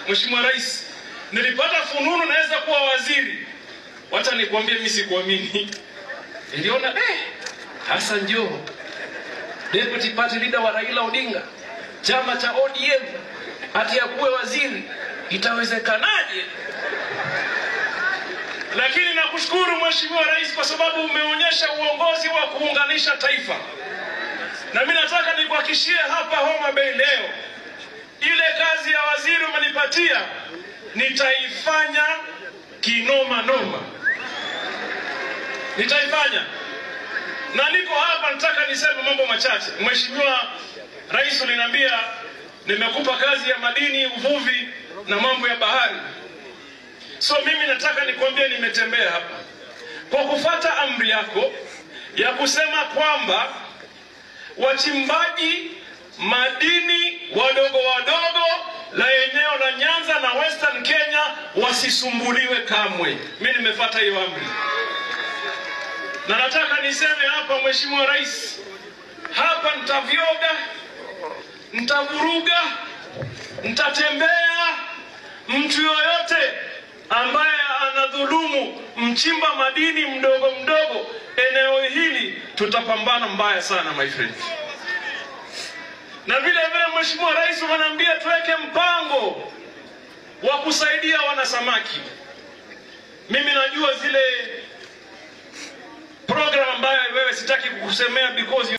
Mheshimiwa Rais, nilipata fununu naweza kuwa waziri. Wacha nikwambie, mimi sikuamini. Niliona eh, Hassan Joho deputy party leader wa Raila Odinga, chama cha ODM, ati akuwe waziri, itawezekanaje? Lakini nakushukuru Mheshimiwa Rais kwa sababu umeonyesha uongozi wa kuunganisha taifa, na mimi nataka nikuhakishie hapa Homa Bay leo, ile kazi ya waziri umenipatia nitaifanya kinoma noma, nitaifanya na niko hapa, nataka niseme mambo machache. Mheshimiwa Rais, uliniambia nimekupa kazi ya madini, uvuvi na mambo ya bahari. So mimi nataka nikwambie, nimetembea hapa kwa kufata amri yako ya kusema kwamba wachimbaji madini wadogo wadogo la eneo la Nyanza na Western Kenya wasisumbuliwe kamwe. Mimi nimefuata hiyo amri, na nataka niseme hapa, Mheshimiwa Rais, hapa nitavyoga, nitavuruga, nitatembea. Mtu yoyote ambaye anadhulumu mchimba madini mdogo mdogo eneo hili, tutapambana mbaya sana my friend na vile vile Mheshimiwa Rais unaniambia tuweke mpango wa kusaidia wanasamaki. Mimi najua zile program ambayo wewe sitaki kukusemea because you